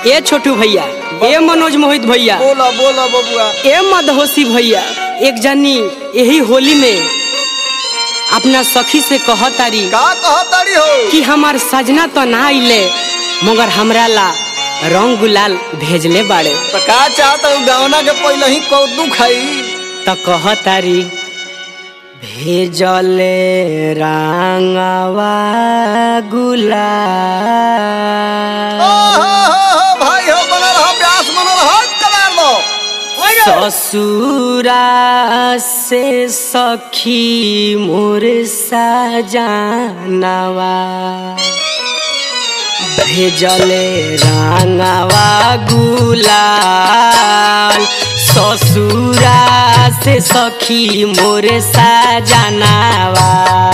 ए छोटू भैया ए मनोज मोहित भैया बोला बोला बबुआ ए मदहोशी भैया एक जनी यही होली में अपना सखी से कहतारी का कहताड़ी हो कि हमार सजना तो ना आइले मगर हमरा ला रंग गुलाल भेजले बाड़े तो का चाहता हूँ गौना के पहले ही कौतू खाई त कहतारी भेजले रांगवा ओ गुलाल हो हो हो भाई हो बनल हो प्यास बनल हो कबार लो ससुरा से सखी मोर सजानवा भेजले रांगवा गुलाल ससुरा से सखी मोर सजानवा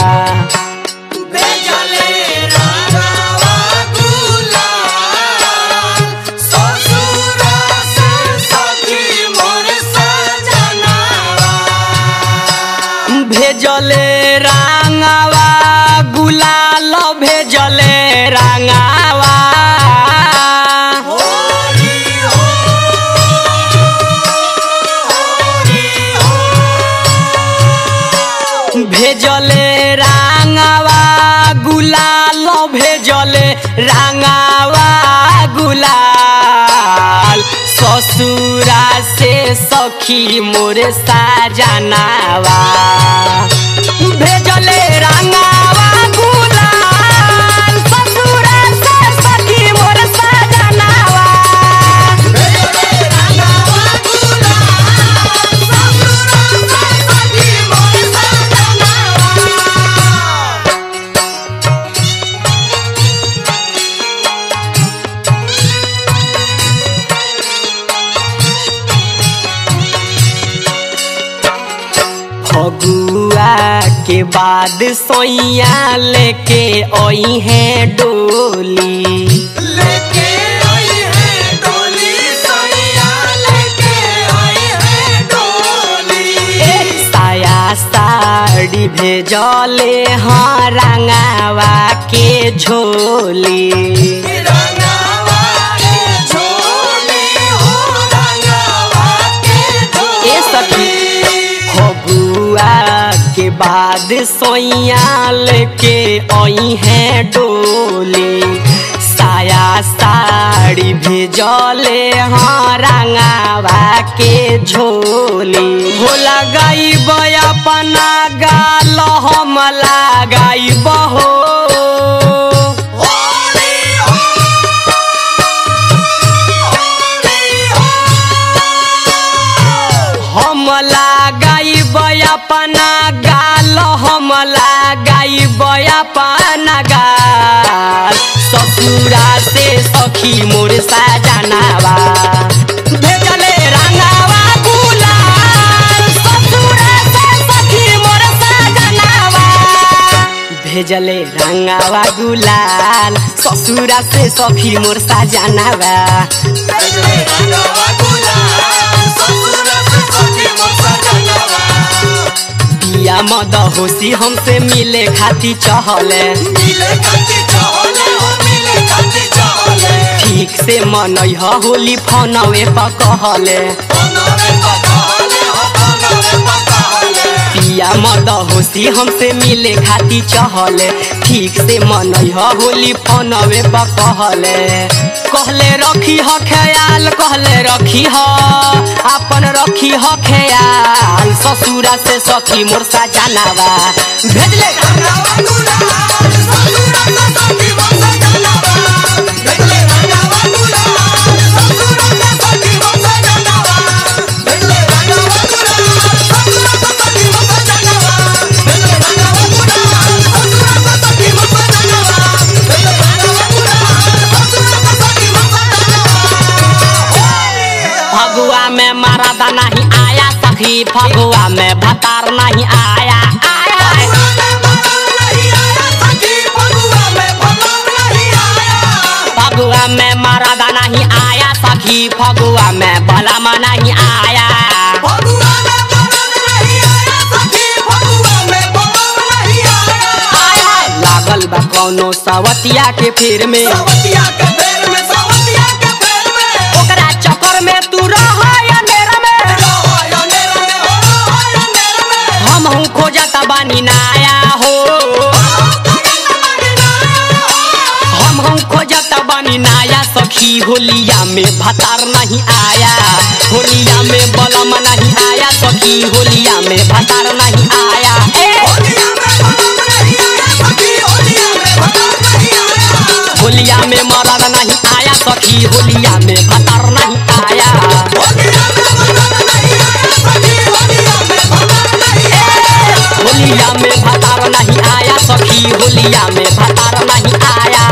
भेजले रांगवा गुलाल भेजले रांगवा भेजले रांगवा गुलाल भेजले रांगवा गुलाल ससुरा से सखी मोर साजनावा भेजले रांगवा गुलाल ससुरा से सखी मोर साजनावा फगुआ के बाद सोइया लेके आई है डोली ए, साया साड़ी भेजले हाँ रंगावा के झोली ए सखी फगुआ के बाद सोयाल के आई है डोली साया साड़ी भेजले हाँ रंगावा के झोली हो लगाई अपना गाल हम लगाई बहो हम लगाइब अपना गाल हम लगाइब अपना गाल ससुरा से सखी मोर साजनावा भेजले रंगावा गुलाल ससुरा से सखी मोर साजनावा भेजले रंगावा गुलाल ससुरा से सखी मोर साजनावा पिया मद होशी हमसे मिले खाती चहले ठीक से मनई ह होली फनवे पकहले पिया मद होशी हमसे मिले खाती चहले ठीक से मनई ह होली फनवे पकहले कहले रखी ह ख्याल कहले रखी ह अपन रखी ह ख्याल ससुरा से सखी मोर सजनावा भेजले फगुआ में मरद नहीं आया सखी फगुआ में भतार नहीं आया आया फगुआ में मरद नहीं आया सखी फगुआ में बलम नहीं आया आया लागल बा कौनो सवतिया के फिर में सवतिया के फेर में सवतिया के फेर बानी नाया सखी होलिया में भतार नहीं आया होलिया में बलम नहीं आया सखी होलिया में भतार नहीं आया ए! होलिया में मरद नहीं आया सखी होलिया में भतार नहीं आया होलिया में भतार नहीं आया सखी होलिया में भतार नहीं आया